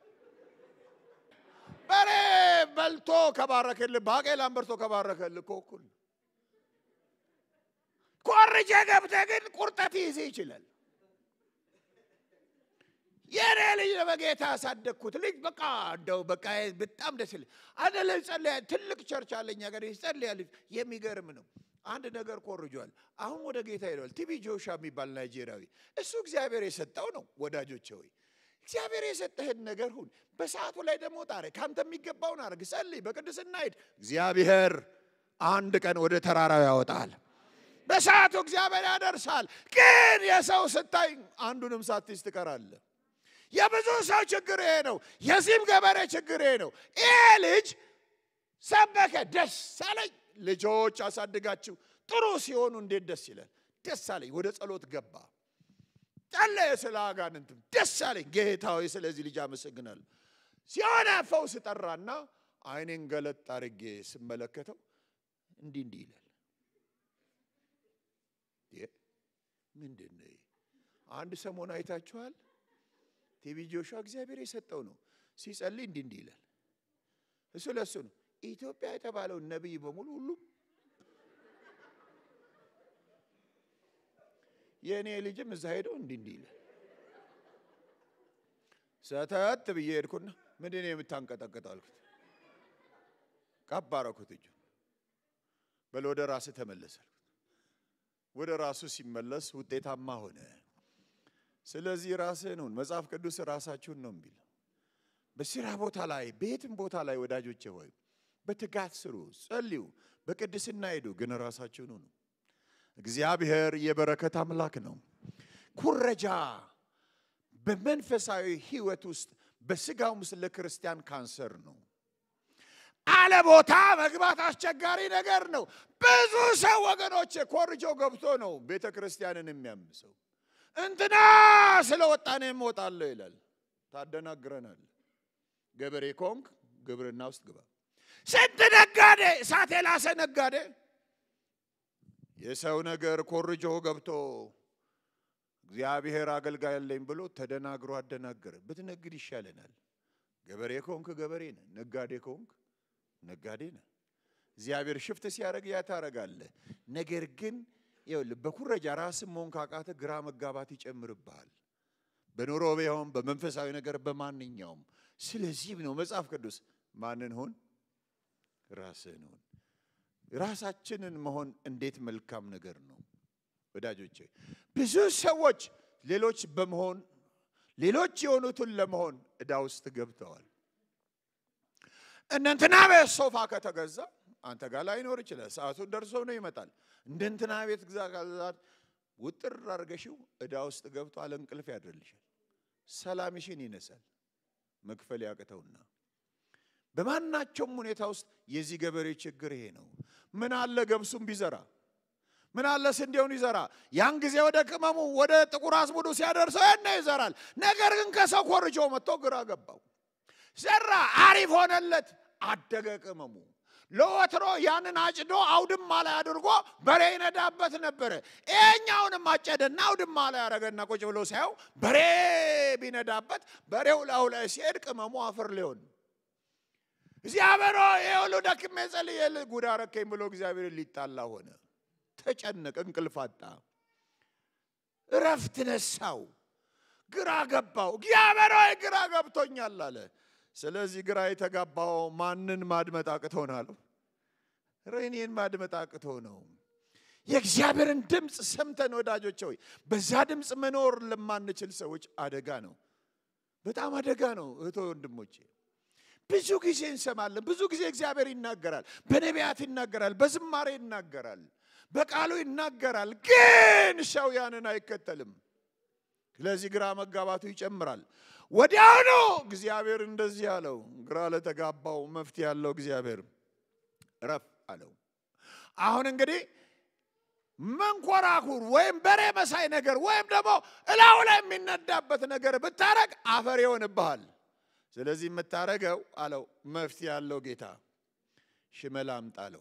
በሬ በልቶ ከባረከልህ ባቄላን በልቶ ከባረከልህ እኮ እኩል ኮርጀ ገብተህ ግን ቁርጠት ይይዝህ ይችላል። የኔ ልጅ በጌታ ያሳደግኩት ልጅ በቃ እንደው በቃ በጣም ደስ ይል አንድ ልጅ ጸልያ ትልቅ ቸርች አለኝ ሀገር ይጸልያል። የሚገርም ነው። አንድ ነገር ኮርጇል። አሁን ወደ ጌታ ሄደዋል። ቲቢ ጆሻ የሚባል ናይጄሪያዊ እሱ እግዚአብሔር የሰጠው ነው። ወዳጆቼ ሆይ እግዚአብሔር የሰጠህን ነገር ሁን። በሰዓቱ ላይ ደግሞ ጣረ ካንተ የሚገባውን አድርግ፣ ጸልይ፣ በቅድስና ሂድ። እግዚአብሔር አንድ ቀን ወደ ተራራው ያወጣል። በሰዓቱ እግዚአብሔር ያደርሳል። ግን የሰው ስታይ አንዱንም ሳትይዝ ትቀራለህ። የብዙ ሰው ችግር ይሄ ነው። የዚህም ገበሬ ችግር ይሄ ነው። ይሄ ልጅ ሰበከ፣ ደስ አለኝ። ልጆች አሳድጋችሁ ጥሩ ሲሆኑ እንዴት ደስ ይላል። ደስ አለኝ። ወደ ጸሎት ገባ፣ ጸለየ። ስለ አጋንንትም ደስ አለኝ። ጌታዊ ስለዚህ ልጅ አመሰግናለሁ። ሲሆነ ፈውስ ጠራና አይኔን ገለጥ አድርጌ ስመለከተው እንዲህ እንዲህ ይላል። ምንድን ነው? አንድ ሰሞን አይታችኋል። ቲቪ ጆሹዋ እግዚአብሔር የሰጠው ነው። ሲጸልይ እንዲህ እንዲህ ይላል። እሱ ለእሱ ነው። ኢትዮጵያ የተባለውን ነቢይ በሙሉ ሁሉም የእኔ ልጅም እዛ ሄደው እንዲህ እንዲህ ይላል። ሰተት ብዬ ሄድኩና ምንድን ነው የምታንቀጠቅጠው አልኩት። ቀባረኩት እጁ በል ወደ ራስህ ተመለስ አልኩት። ወደ ራሱ ሲመለስ ውጤታማ ሆነ። ስለዚህ ራስህን ሁን። መጽሐፍ ቅዱስ ራሳችሁን ነው የሚል በስራ ቦታ ላይ በየትም ቦታ ላይ ወዳጆቼ ሆይ በትጋት ስሩ፣ ጸልዩ፣ በቅድስና ሄዱ፣ ግን ራሳችሁን ሁኑ። እግዚአብሔር የበረከት አምላክ ነው። ኩረጃ በመንፈሳዊ ህይወት ውስጥ በስጋውም ውስጥ ለክርስቲያን ካንሰር ነው። አለ ቦታ መግባት አስቸጋሪ ነገር ነው። ብዙ ሰው ወገኖቼ ኮርጆ ገብቶ ነው ቤተ ክርስቲያንን የሚያምሰው። እንትና ስለወጣ እኔም እወጣለሁ ይላል። ታደናግረናል። ገበሬ ኮንክ ግብርና ውስጥ ግባ። ስንት ነጋዴ እሳት የላሰ ነጋዴ የሰው ነገር ኮርጆ ገብቶ እግዚአብሔር አገልጋይ ያለኝ ብሎ ተደናግሮ አደናገረ። ብትነግድ ይሻለናል። ገበሬ ከሆንክ ገበሬ ነህ፣ ነጋዴ ከሆንክ ነጋዴ ነህ። እግዚአብሔር ሽፍት ሲያደርግ ያ ታደርጋለህ። ነገር ግን ይኸውልህ በኩረጃ ራስን መሆን ካቃተ ግራ መጋባት ይጨምርብሃል። በኑሮ ቢሆን በመንፈሳዊ ነገር በማንኛውም። ስለዚህም ነው መጽሐፍ ቅዱስ ማንን ሁን? ራስህን ሁን። ራሳችንን መሆን እንዴት መልካም ነገር ነው ወዳጆቼ። ብዙ ሰዎች ሌሎች በመሆን ሌሎች የሆኑትን ለመሆን ዕዳ ውስጥ ገብተዋል። እነንትና ቤት ሶፋ ከተገዛ አንተ ጋር ላይኖር ይችላል። ሰዓቱን ደርሶ ነው ይመጣል። እንደ እንትና ቤት ግዛ ውጥር አድርገሽው ዕዳ ውስጥ ገብቶ አለ እንቅልፍ ያድርልሻል። ሰላምሽን ይነሳል። መክፈል ያቅተውና በማናቸውም ሁኔታ ውስጥ የዚህ ገበሬ ችግር ይሄ ነው። ምን አለ ገብሱም ቢዘራ ምን አለ ስንዴውን ይዘራ። ያን ጊዜ ወደ ቅመሙ ወደ ጥቁር አዝሙዱ ሲያደርሰው ያነ ይዘራል። ነገር ግን ከሰው ኮርጆ መጥቶ ግራ ገባው። ዘራ፣ አሪፍ ሆነለት፣ አደገ ቅመሙ። ለወትሮ ያንን አጭዶ አውድማ ላይ አድርጎ በሬ ይነዳበት ነበረ። ይሄኛውንም አጨደና አውድማ ላይ ያደረገና ቁጭ ብሎ ሳየው በሬ ቢነዳበት በሬው ላዩ ላይ ሲሄድ ቅመሙ አፈር ሊሆን እግዚአብሔር ይሄ ሁሉ ደክሜ ጸልዬ ጉድ አረከኝ ብሎ እግዚአብሔር ሊጣላ ሆነ። ተጨነቀ፣ እንቅልፍ አጣ፣ እረፍት ነሳው፣ ግራ ገባው። እግዚአብሔር ሆይ ግራ ገብቶኛል አለ። ስለዚህ ግራ የተጋባው ማንን ማድመጥ አቅቶ ነው አለው? እኔን ማድመጥ አቅቶ ነው። የእግዚአብሔርን ድምፅ ሰምተን ወዳጆች ሆይ በዛ ድምፅ መኖር ለማንችል ሰዎች አደጋ ነው፣ በጣም አደጋ ነው። እህቶ ወንድሞቼ ብዙ ጊዜ እንሰማለን። ብዙ ጊዜ እግዚአብሔር ይናገራል፣ በነቢያት ይናገራል፣ በዝማሬ ይናገራል፣ በቃሉ ይናገራል። ግን ሰው ያንን አይከተልም። ስለዚህ ግራ መጋባቱ ይጨምራል። ወዲያውኑ እግዚአብሔር እንደዚህ አለው። ግራ ለተጋባው መፍትሄ ያለው እግዚአብሔር ረፍ አለው። አሁን እንግዲህ መንኮራኩር ወይም በሬ መሳይ ነገር ወይም ደግሞ እላው ላይ የሚነዳበት ነገር ብታረግ አፈር ይሆንብሃል። ስለዚህ የምታረገው አለው መፍትሄ ያለው ጌታ ሽመል አምጣ አለው።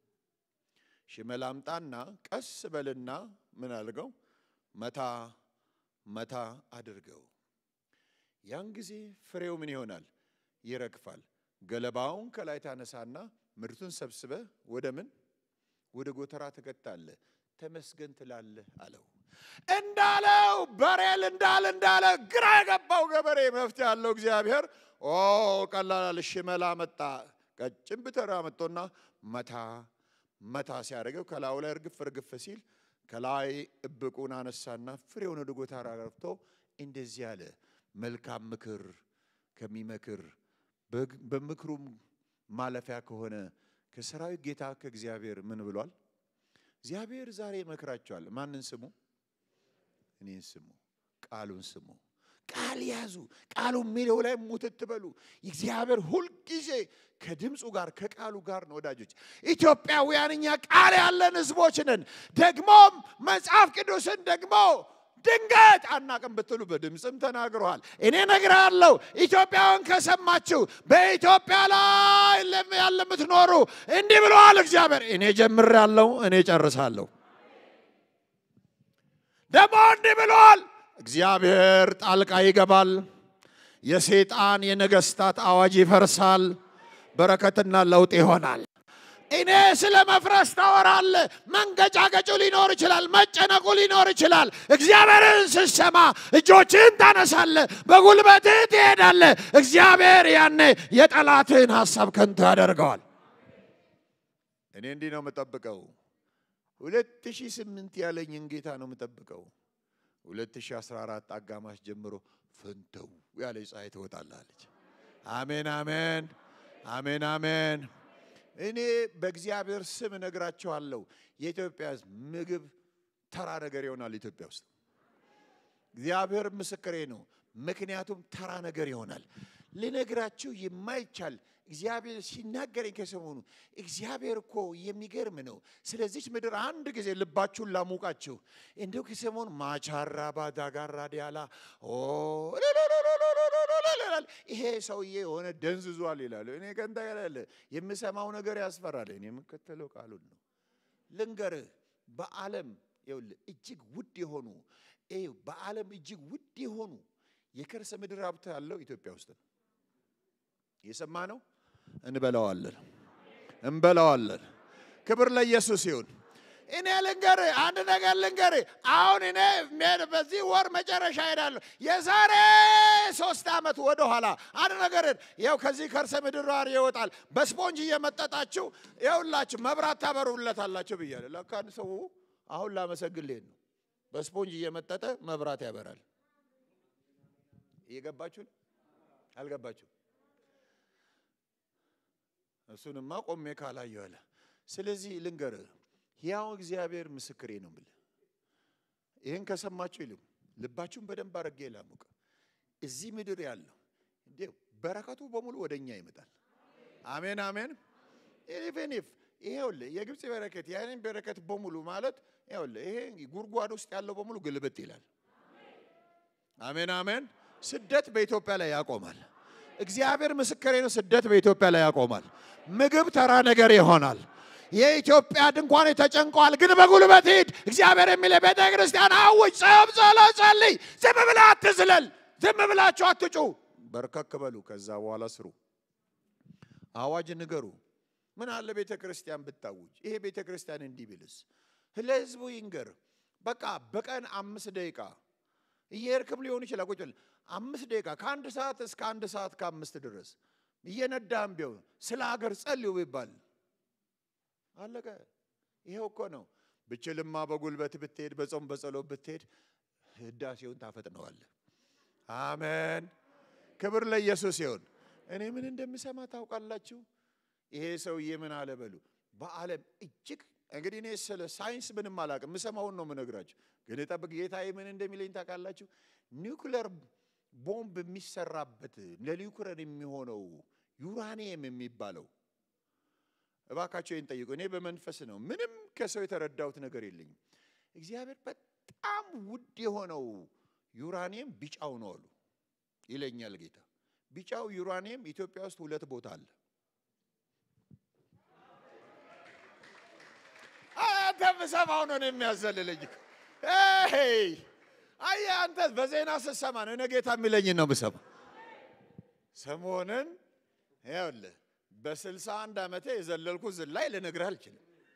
ሽመል አምጣና ቀስ በልና ምን አድርገው መታ መታ አድርገው። ያን ጊዜ ፍሬው ምን ይሆናል? ይረግፋል። ገለባውን ከላይ ታነሳና ምርቱን ሰብስበ ወደ ምን ወደ ጎተራ ትከታለህ፣ ተመስገን ትላለህ አለው። እንዳለው በሬል እንዳለ እንዳለ ግራ የገባው ገበሬ መፍትሄ ያለው እግዚአብሔር ኦ ቀላል ሽመላ መጣ። ቀጭን ብተራ መጥቶና መታ መታ ሲያደርገው ከላዩ ላይ እርግፍ እርግፍ ሲል ከላይ እብቁን አነሳና ፍሬውን ወደ ጎተራ ረፍቶ እንደዚህ አለ። መልካም ምክር ከሚመክር በምክሩም ማለፊያ ከሆነ ከሰራዊት ጌታ ከእግዚአብሔር ምን ብሏል? እግዚአብሔር ዛሬ ይመክራቸዋል። ማንን ስሙ? እኔን ስሙ፣ ቃሉን ስሙ። ቃል ያዙ። ቃሉ የሚለው ላይ ሙትት በሉ። እግዚአብሔር ሁልጊዜ ከድምፁ ጋር ከቃሉ ጋር ነው። ወዳጆች ኢትዮጵያውያን እኛ ቃል ያለን ህዝቦች ነን። ደግሞም መጽሐፍ ቅዱስን ደግሞ ድንገት አናቅም ብትሉ በድምፅም ተናግረዋል። እኔ እነግራለሁ። ኢትዮጵያውያን ከሰማችሁ በኢትዮጵያ ላይ ያለ የምትኖሩ እንዲህ ብለዋል እግዚአብሔር። እኔ ጀምሬያለሁ፣ እኔ ጨርሳለሁ። ደግሞ እንዲህ ብለዋል እግዚአብሔር ጣልቃ ይገባል። የሰይጣን የነገስታት አዋጅ ይፈርሳል። በረከትና ለውጥ ይሆናል። እኔ ስለ መፍረስ ታወራለ። መንገጫገጩ ሊኖር ይችላል፣ መጨነቁ ሊኖር ይችላል። እግዚአብሔርን ስትሰማ እጆችህን ታነሳለ፣ በጉልበትህ ትሄዳለ። እግዚአብሔር ያኔ የጠላትህን ሀሳብ ከንቱ ያደርገዋል። እኔ እንዲህ ነው የምጠብቀው። ሁለት ሺህ ስምንት ያለኝን ጌታ ነው የምጠብቀው። 2014 አጋማሽ ጀምሮ ፍንተው ያለ ፀሐይ ትወጣላለች። አሜን አሜን አሜን አሜን። እኔ በእግዚአብሔር ስም እነግራችኋለሁ፣ የኢትዮጵያ ሕዝብ ምግብ ተራ ነገር ይሆናል። ኢትዮጵያ ውስጥ እግዚአብሔር ምስክሬ ነው። ምክንያቱም ተራ ነገር ይሆናል። ልነግራችሁ የማይቻል እግዚአብሔር ሲናገረኝ ከሰሞኑ እግዚአብሔር እኮ የሚገርም ነው። ስለዚች ምድር አንድ ጊዜ ልባችሁን ላሙቃችሁ። እንዲሁ ከሰሞኑ ማቻራ ባዳጋራ ዲያላ ይሄ ሰውዬ የሆነ ደንዝዟል ይላሉ። እኔ ከንታ ያላለ የምሰማው ነገር ያስፈራል። እኔ የምከተለው ቃሉን ነው። ልንገርህ በዓለም ይኸውልህ እጅግ ውድ የሆኑ በዓለም እጅግ ውድ የሆኑ የከርሰ ምድር ሀብት ያለው ኢትዮጵያ ውስጥ ነው። የሰማ ነው። እንበላዋለን እንበላዋለን። ክብር ለኢየሱስ ይሁን። እኔ ልንገር አንድ ነገር ልንገር። አሁን እኔ በዚህ ወር መጨረሻ ሄዳለሁ። የዛሬ ሶስት ዓመት ወደ ኋላ አንድ ነገር ያው ከዚህ ከርሰ ምድር ጋር ይወጣል። በስፖንጅ እየመጠጣችሁ ይኸውላችሁ መብራት ታበሩለታላችሁ ብያለሁ። ለካ ሰው አሁን ላመሰግን ልሄድ ነው። በስፖንጅ እየመጠጠ መብራት ያበራል። እየገባችሁ አልገባችሁ? እሱንማ ቆሜ ካላየሁ አለ። ስለዚህ ልንገርህ ያው እግዚአብሔር ምስክሬ ነው የምልህ። ይህን ከሰማችሁ ይልም ልባችሁን በደንብ አድርጌ ላሙቅ። እዚህ ምድር ያለው እንዴ በረከቱ በሙሉ ወደ እኛ ይመጣል። አሜን አሜን። ኢቨን ኢፍ ይሄውልህ የግብፅ በረከት ያንን በረከት በሙሉ ማለት ይሄውልህ ይሄ ጉድጓድ ውስጥ ያለው በሙሉ ግልብጥ ይላል። አሜን አሜን። ስደት በኢትዮጵያ ላይ ያቆማል። እግዚአብሔር ምስክሬ ነው። ስደት በኢትዮጵያ ላይ ያቆማል። ምግብ ተራ ነገር ይሆናል። የኢትዮጵያ ድንኳን ተጨንቋል፣ ግን በጉልበት ሂድ። እግዚአብሔር የሚለ ቤተ ክርስቲያን አውጅ፣ ጸብ፣ ጸሎት፣ ጸልይ። ዝም ብለህ አትዝለል። ዝም ብላችሁ አትጩ። በርከክ በሉ። ከዛ በኋላ ስሩ። አዋጅ ንገሩ። ምን አለ ቤተ ክርስቲያን ብታውጅ? ይሄ ቤተ ክርስቲያን እንዲህ ቢልስ? ለህዝቡ ይንገር። በቃ በቀን አምስት ደቂቃ እየሄድክም ሊሆን ይችላል። ቁጭ ብለህ አምስት ደቂቃ ከአንድ ሰዓት እስከ አንድ ሰዓት ከአምስት ድረስ እየነዳህም ቢሆን ስለ ሀገር ጸልዩ ቢባል አለቀ። ይሄው እኮ ነው። ብችልማ በጉልበት ብትሄድ፣ በጾም በጸሎት ብትሄድ ህዳሴውን ታፈጥነዋለህ። አሜን። ክብር ለኢየሱስ ይሁን። እኔ ምን እንደምሰማ ታውቃላችሁ? ይሄ ሰውዬ ምን አለ በሉ። በዓለም እጅግ እንግዲህ እኔ ስለ ሳይንስ ምንም አላውቅም፣ የምሰማውን ነው የምነግራችሁ። ግን ጠብቅ ጌታዬ ምን እንደሚለኝ ታውቃላችሁ? ኒውክለር ቦምብ የሚሰራበት ለኒውክለር የሚሆነው ዩራኒየም የሚባለው እባካቸው ይህን ጠይቁ። እኔ በመንፈስ ነው፣ ምንም ከሰው የተረዳሁት ነገር የለኝም። እግዚአብሔር በጣም ውድ የሆነው ዩራኒየም ቢጫው ነው አሉ ይለኛል ጌታ። ቢጫው ዩራኒየም ኢትዮጵያ ውስጥ ሁለት ቦታ አለ። አንተ ምሰማው ነው የሚያዘልልኝ። አይ አንተ በዜና ስትሰማ ነው እኔ ጌታ የሚለኝን ነው ምሰማ። ሰሞንን ይኸውልህ በስልሳ አንድ ዓመቴ የዘለልኩ ዝላይ ልነግርህ አልችልም።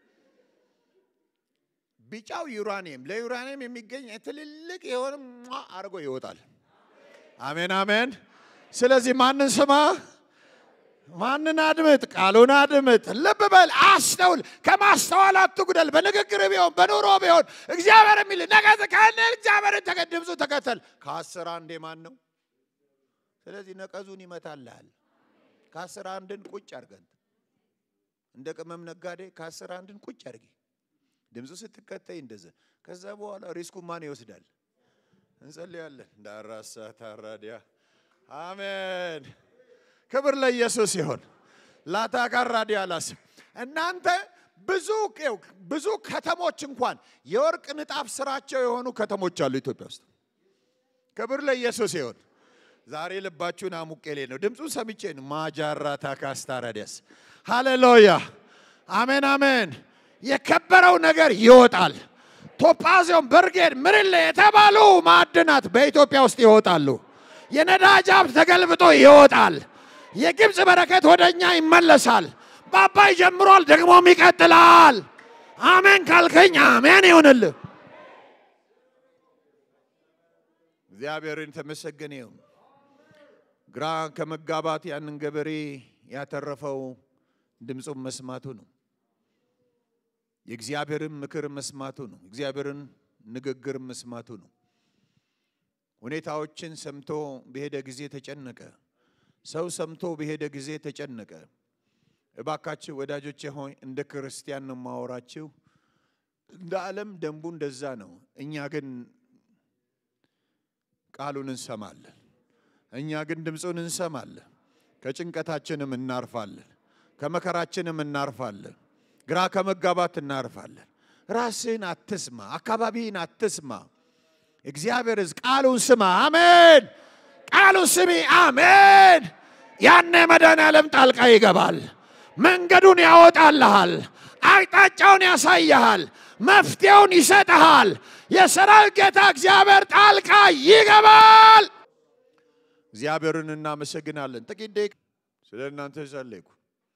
ቢጫው ዩራኒየም ለዩራኒየም የሚገኝ ትልልቅ የሆነ አድርጎ ይወጣል። አሜን አሜን። ስለዚህ ማንን ስማ? ማንን አድምጥ? ቃሉን አድምጥ። ልብ በል፣ አስተውል። ከማስተዋል አትጉደል። በንግግር ቢሆን በኑሮ ቢሆን እግዚአብሔር የሚል ነገ ከነ እግዚአብሔርን ተከ- ድምፁ ተከተል። ከአስር አንዴ ማን ነው? ስለዚህ ነቀዙን ይመታልሃል። ከአስር አንድን ቁጭ አድርገን እንደ ቅመም ነጋዴ ከአስር አንድን ቁጭ አድርጊ። ድምፁ ስትከተይ እንደዘ ከዛ በኋላ ሪስኩ ማን ይወስዳል? እንጸልያለን። ዳራሳ ታራዲያ አሜን። ክብር ለኢየሱስ ይሆን። ላታካራዲያ ላስ እናንተ ብዙ ይኸው ብዙ ከተሞች እንኳን የወርቅ ንጣፍ ስራቸው የሆኑ ከተሞች አሉ ኢትዮጵያ ውስጥ። ክብር ለኢየሱስ ይሆን። ዛሬ ልባችሁን አሙቄሌ ነው ድምፁን ሰምቼ ነው። ማጃራ ታካስታራዲያስ ሃሌሉያ አሜን አሜን። የከበረው ነገር ይወጣል። ቶጳዚዮን፣ በርጌድ፣ ምርሌ የተባሉ ማዕድናት በኢትዮጵያ ውስጥ ይወጣሉ። የነዳጅ ሀብት ተገልብጦ ይወጣል። የግብፅ በረከት ወደ እኛ ይመለሳል። በአባይ ጀምሯል፣ ደግሞም ይቀጥላል። አሜን ካልከኝ አሜን ይሁንልህ። እግዚአብሔርን ተመሰገነ ይሁን። ግራ ከመጋባት ያንን ገበሬ ያተረፈው ድምፁን መስማቱ ነው። የእግዚአብሔርን ምክር መስማቱ ነው። እግዚአብሔርን ንግግር መስማቱ ነው። ሁኔታዎችን ሰምቶ በሄደ ጊዜ ተጨነቀ። ሰው ሰምቶ በሄደ ጊዜ ተጨነቀ። እባካችሁ ወዳጆቼ ሆይ እንደ ክርስቲያን ነው ማወራችሁ። እንደ ዓለም ደንቡ እንደዛ ነው። እኛ ግን ቃሉን እንሰማለን። እኛ ግን ድምፁን እንሰማለን። ከጭንቀታችንም እናርፋለን። ከመከራችንም እናርፋለን። ግራ ከመጋባት እናርፋለን። ራስህን አትስማ፣ አካባቢህን አትስማ። እግዚአብሔር ሕዝብ ቃሉን ስማ። አሜን። ቃሉን ስሚ። አሜን። ያኔ መድኃኔዓለም ጣልቃ ይገባል። መንገዱን ያወጣልሃል። አቅጣጫውን ያሳይሃል። መፍትሄውን ይሰጥሃል። የሰራዊት ጌታ እግዚአብሔር ጣልቃ ይገባል። እግዚአብሔርን እናመሰግናለን። ጥቂት ደቂቃ ስለ እናንተ ጸለይኩ።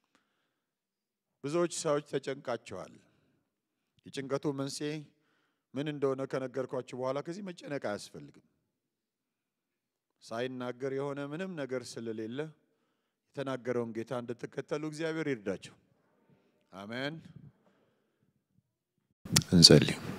ብዙዎች ሰዎች ተጨንቃቸዋል። የጭንቀቱ መንስኤ ምን እንደሆነ ከነገርኳችሁ በኋላ ከዚህ መጨነቅ አያስፈልግም። ሳይናገር የሆነ ምንም ነገር ስለሌለ የተናገረውን ጌታ እንድትከተሉ እግዚአብሔር ይርዳቸው። አሜን። እንጸልይ።